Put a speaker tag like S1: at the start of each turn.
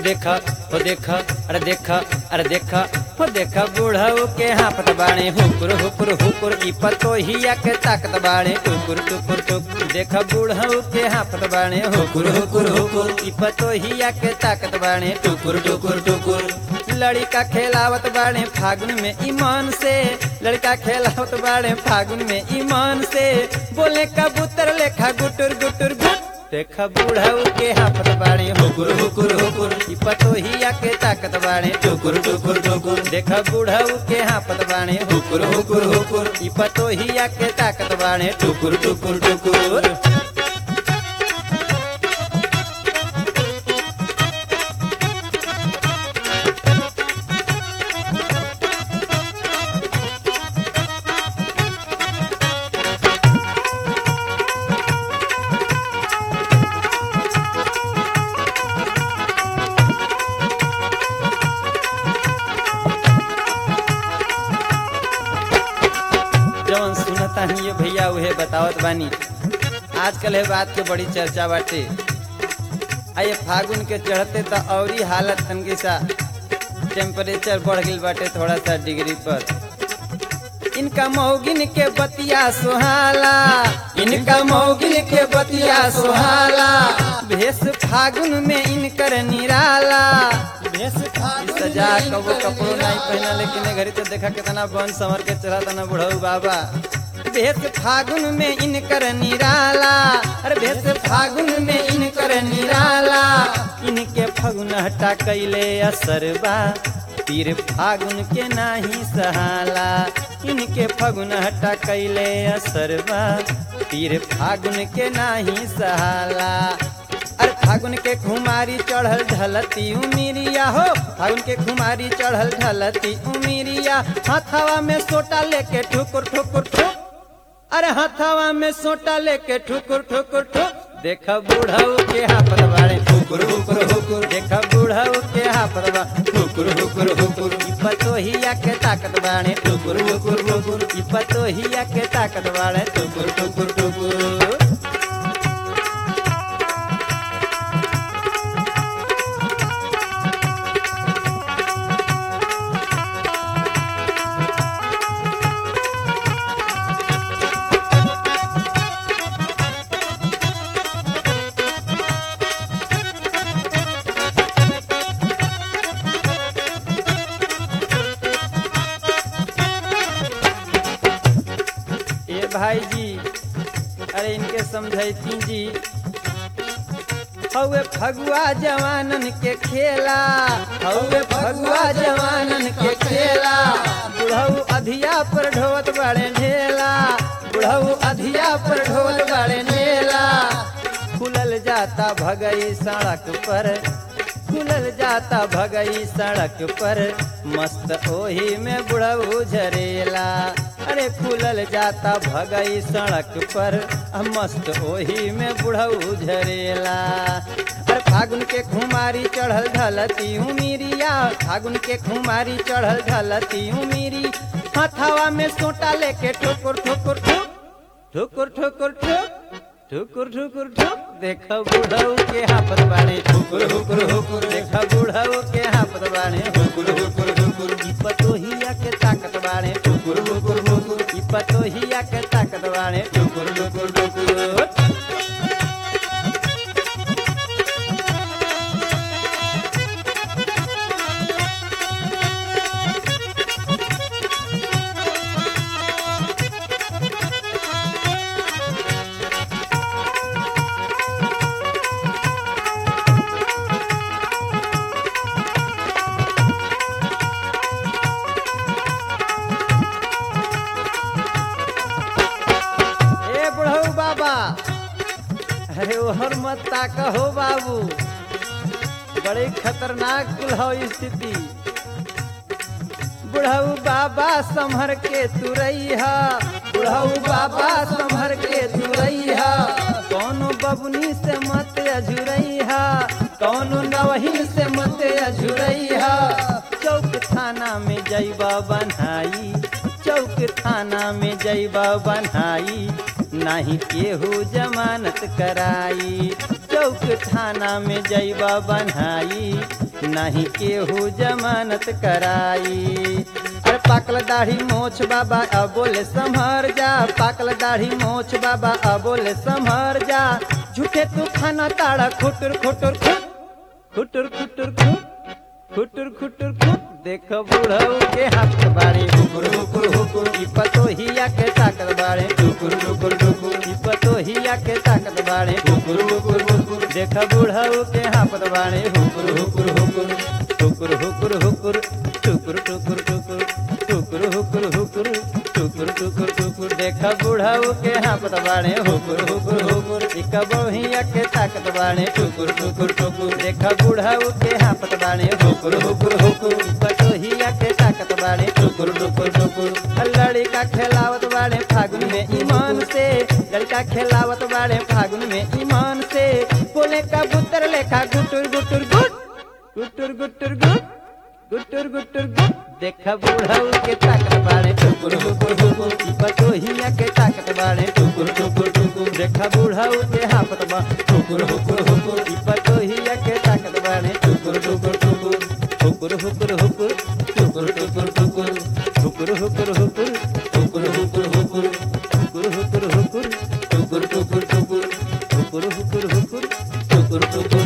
S1: देखा हो देखा अरे देखा अरे देखा हो देखा बूढ़ऊ के हाफत बाणे हुकुर हुकुर हुकुर ई पतो हिया के ताकत बाणे टुकुर टुकुर टुकुर देखा बूढ़ऊ के हाफत बाणे हुकुर हुकुर हुकुर ई पतो हिया के ताकत बाणे टुकुर टुकुर टुकुर लड़का खेलावत बाड़े फागुन में ईमान से लड़का खेलावत बाड़े फागुन में ईमान से बोले कबूतर लेखा गुटुर गुटुर गुट देखा बूढ़ऊ के हाफत बाड़े हुकुर हुकुर हुकुर ई पतो हिया के ताकत बाड़े टुकुर टुकुर टुकुर देखा बूढ़ऊ के हाफत बाड़े हुकुर हुकुर हुकुर ई पतो हिया के ताकत बाड़े टुकुर टुकुर टुकुर जवन सुनता ही ये भैया उहे बतावत बानी आजकल है बात के बड़ी चर्चा बाटे आ ये फागुन के चढ़ते तो औरी हालत तनकी सा टेम्परेचर बढ़ गई बाटे थोड़ा सा डिग्री पर इनका मौगिन के बतिया सुहाला इनका मौगिन के बतिया सुहाला भेष फागुन में इनकर निराला भेष फागुन सजा कबो कपड़ो नहीं पहना लेकिन घड़ी तो देखा कितना बन संवर के चला तना बुढ़ऊ बाबा भेष फागुन में इनकर निराला अरे भेष फागुन में इनकर निराला इनके फगुन हटा कैले असरबा पीर फागुन के नाही सहाला इनके फगुन हटा कैले असरबा पीर फागुन के नाही सहाला अरे फागुन के खुमारी चढ़ल ढलती उमिरिया हो फागुन के खुमारी चढ़ल ढलती उमिरिया हाथावा में सोटा लेके ठुकुर ठुकुर ठुक अरे हाथावा में सोटा लेके ठुकुर ठुकुर ठुक देखा बूढ़ऊ के हाफत बाड़े ठुकुर हुकुर हुकुर देखा बूढ़ऊ के हाफत बा ठुकुर हुकुर हुकुर ई पतो हिया के ताकत बाड़े ठुकुर हुकुर हुकुर ई पतो हिया के ताकत बाड़े ठुकुर ठुकुर ठुकुर ये भाई जी अरे इनके समझैती जी हौवे फगुआ जवानन के खेला हौवे फगुआ जवानन के खेला बुढ़ऊ अधिया पर ढोवत बड़े ढेला बुढ़ऊ अधिया पर ढोवत बड़े ढेला खुलल जाता भगई सड़क पर खुलल जाता भगई सड़क पर मस्त ओही में बुढ़ऊ झरेला अरे खुलल जाता भगई सड़क पर आ मस्त ओही में बुढ़ऊ झरेला अरे फागुन के खुमारी चढ़ल ढलती उमीरिया फागुन के खुमारी चढ़ल ढलती उमीरी हथावा में सोटा लेके ठोकुर ठोकुर ठुक ठुकुर ठुकुर ठुक ठुकुर ठुकुर ठुक देख बुढ़ऊ के हाफत बाड़े ठुकुर हुकुर हुकुर देख बुढ़ऊ के हाफत बाड़े हुकुर हुकुर हुकुर ई पतोहिया के ताकत बाड़े ठुकुर हुकुर हुकुर ई पतोहिया के ताकत बाड़े ठुकुर हुकुर हुकुर ए बुढ़ऊ बाबा अरे ओहर मत ताक हो बाबू बड़े खतरनाक कुल हो स्थिति बुढ़ऊ बाबा संभर के तुरैया बुढ़ऊ बाबा संभर के तुरैया कौनो बबुनी से मत अझुरैया कौनो नवही से मत अझुरैया चौक थाना में जैबा बनाई चौक थाना में जैबा बनाई नाही केहू जमानत कराई चौक थाना में जैबा बनाई नहीं केहू जमानत कराई अरे पाकल दाढ़ी मोछ बाबा अब बोले संभर जा पाकल दाढ़ी मोछ बाबा अब बोले संभर जा झूठे तू खाना ताड़ा खुटुर खुटुर खुट खुटुर खुटुर खुट खुटुर खुटुर खुट देख बुढ़ऊ के हाथ बाड़े हुकुर हुकुर हुकुर ई पतोहिया के ताकत बाड़े टुकुर टुकुर टुकुर ई पतोहिया के ताकत बाड़े हुकुर हुकुर हुकुर देख बुढ़ऊ के हाथ बाड़े हुकुर हुकुर हुकुर हुकुर हुकुर हुकुर टुकुर टुकुर टुकुर टुकुर हुकुर हुकुर टुकुर टुकुर टुकुर देख बुढ़ऊ के हाथ बाड़े हुकुर हुकुर हुकुर ई कबोहिया के ताकत बाड़े टुकुर टुकुर टुकुर देख बुढ़ऊ के हाथ बाड़े हुकुर हुकुर हुकुर पटोहिया के ताकत बाड़े टुकुर टुकुर टुकुर लड़का खेलावत बाड़े फागुन में ईमान से लड़का खेलावत बाड़े फागुन में ईमान से बोले कबूतर लेखा गुटुर गुटुर गुट गुटुर गुटुर गुट गुटुर गुटुर गुट देख बुढ़ऊ के ताकत बाड़े टुकुर हुकुर हुकुर ई पटोहिया के ताकत बाड़े टुकुर टुकुर टुकुर देख बुढ़ऊ के हाफत बा टुकुर हुकुर हुकुर ई पटोहिया के ताकत बाड़े टुकुर टुकुर टुकुर हुकुर हुकुर हुकुर टुकुर टुकुर टुकुर हुकुर हुकुर हुकुर हुकुर हुकुर हुकुर हुकुर हुकुर हुकुर टुकुर टुकुर टुकुर हुकुर हुकुर हुकुर टुकुर टुकुर